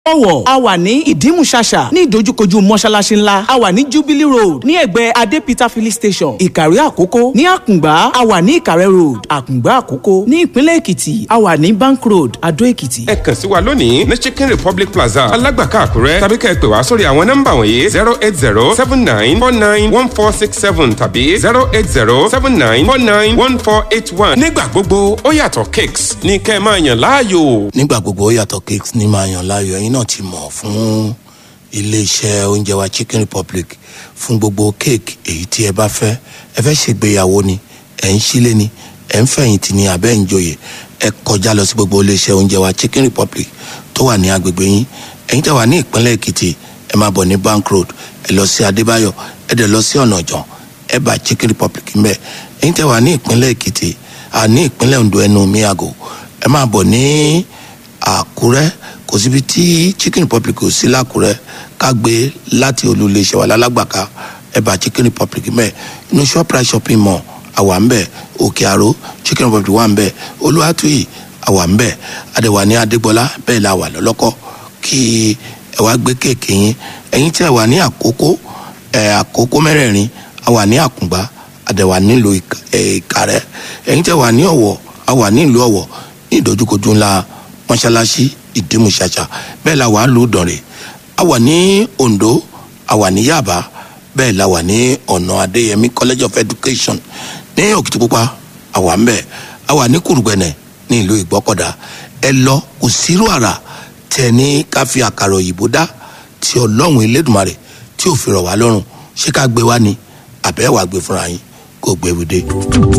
ọ̀wọ̀ a wà ní ìdímùṣàṣà ní ìdojúkojú mọ́ṣáláṣí ńlá a wà ní jubilee road ní ẹ̀gbẹ́ adépítà filling station ìkàrí àkókó ní àkùngbá a wà ní ìkàrẹ́ road àkùngbá àkókó ní ìpínlẹ̀ èkìtì a wà ní bank road adó èkìtì. ẹ kàn sí wa lónìí ní chicken republic plaza alágbàká àkúrẹ́ tàbí kẹ́ ẹ pè wá sórí àwọn nọ́mbà wọ̀nyí zero eight zero seven nine four nine one four six seven tàbí zero eight zero seven nine four nine one four eight one. nígbà gbogbo ó yàtọ̀ cakes ní kẹ́ ẹ máa yàn láàyò. nígbà gbogbo ó yàtọ̀ cakes ní máa yàn láàyò ẹ̀yin náà ti mọ̀ fún iléeṣẹ́ oúnjẹ wa chicken republic fún gbogbo cake èyí tí ẹ bá fẹ́ ẹ fẹ́ ṣègbéyàwó ni ẹ̀ ń sílé ni ẹ̀ ń fẹ̀yìntì ni àbẹ́ ń joyè ẹ kọjá lọ sí gbogbo iléeṣẹ́ oúnjẹ wa chicken republic tó wà ní agbègbè yín ẹ̀yin tẹ́ wà ní ìpínlẹ̀ èkìtì ẹ máa bọ̀ ní bank road ẹ lọ sí adébáyọ̀ ẹ dẹ̀ lọ sí ọ̀nà ọ̀jọ̀n ẹ bá chicken republic ń bẹ̀ ẹ̀yin tẹ́ wà ní ìpínlẹ̀ èkìtì àní ìpínlẹ̀ ondo ẹnu miago ẹ máa bọ̀ ní àkúrẹ́ kò síbi tí chicken republic ò sí lákúrẹ́ ká gbé láti olú iléeṣẹ́ wa lálágbàká ẹ bá chicken republic mẹ́ inú shoprite shopping mall àwa ń bẹ̀ òkè àró chicken republic wà ń bẹ̀ olúwàtúyì àwa ń bẹ̀ adẹ̀wà ní adégbọlá bẹ́ẹ̀ la wà lọ́lọ́kọ́ kí ẹ wá gbé kéèké yín ẹ̀yin tí ẹ wà ní àkókò ẹ̀ àkókò mẹ́rẹ̀ẹ̀rin àwa ní àkùngbá adẹ̀wà nílùú ìkàrẹ́ ẹ̀yin tí ẹ wà ní ọ̀wọ̀ àwa nílùú ọ̀wọ̀ ní ìdojúkojú ńlá mọ́ṣáláṣí ìdímùṣàṣà bẹ́ẹ̀ la wà lù dọ̀rẹ̀ a wà ní ondo a wà ní yaba bẹ́ẹ̀ la wà ní ọ̀nà adéyẹmí college of education ní òkìtìpupa a wà ń bẹ̀ a wà ní kùrùgbẹ̀nẹ̀ ní ìlú ìgbọ́kọ̀dá ẹ lọ kò sírò àrà tẹ ní ká fi àkàrà òyìnbó dá tí ọlọ́run elédùnmarè tí ò fi rọ̀ wá lọ́rùn ṣé ká gbé wá ni àbẹ́ wàá gbé fúnra yín kó gbé wíde.